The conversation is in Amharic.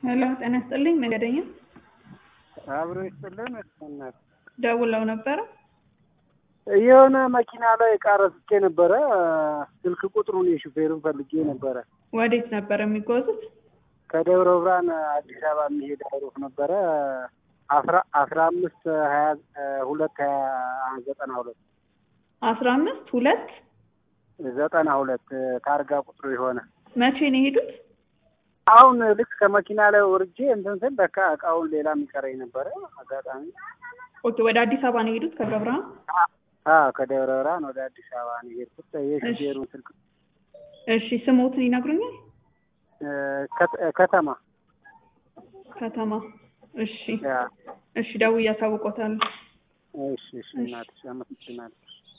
ሄሎ ጤና ይስጥልኝ መንገደኛ አብሮ ይስጥልን እናት ደውለው ነበረ የሆነ መኪና ላይ እቃ ረስቼ ነበረ ስልክ ቁጥሩን የሹፌሩን ፈልጌ ነበረ ወዴት ነበር የሚጓዙት ከደብረ ብርሃን አዲስ አበባ የሚሄድ አይሮፍ ነበረ አስራ አስራ አምስት ሀያ ሁለት ሀያ ዘጠና ሁለት አስራ አምስት ሁለት ዘጠና ሁለት ታርጋ ቁጥሩ የሆነ መቼ ነው የሄዱት አሁን ልክ ከመኪና ላይ ወርጄ እንትን ስል ለካ እቃውን ሌላ የሚቀረኝ ነበረ አጋጣሚ ኦኬ ወደ አዲስ አበባ ነው የሄዱት ከደብረ ብርሃን አዎ ከደብረ ብርሃን ወደ አዲስ አበባ ነው የሄድኩት የሹፌሩን ስልክ እሺ ስሞትን ይነግሩኛል ከተማ ከተማ እሺ ያ እሺ ደውዬ አሳውቆታለሁ እሺ እሺ እናትሽ አመሰግናለሁ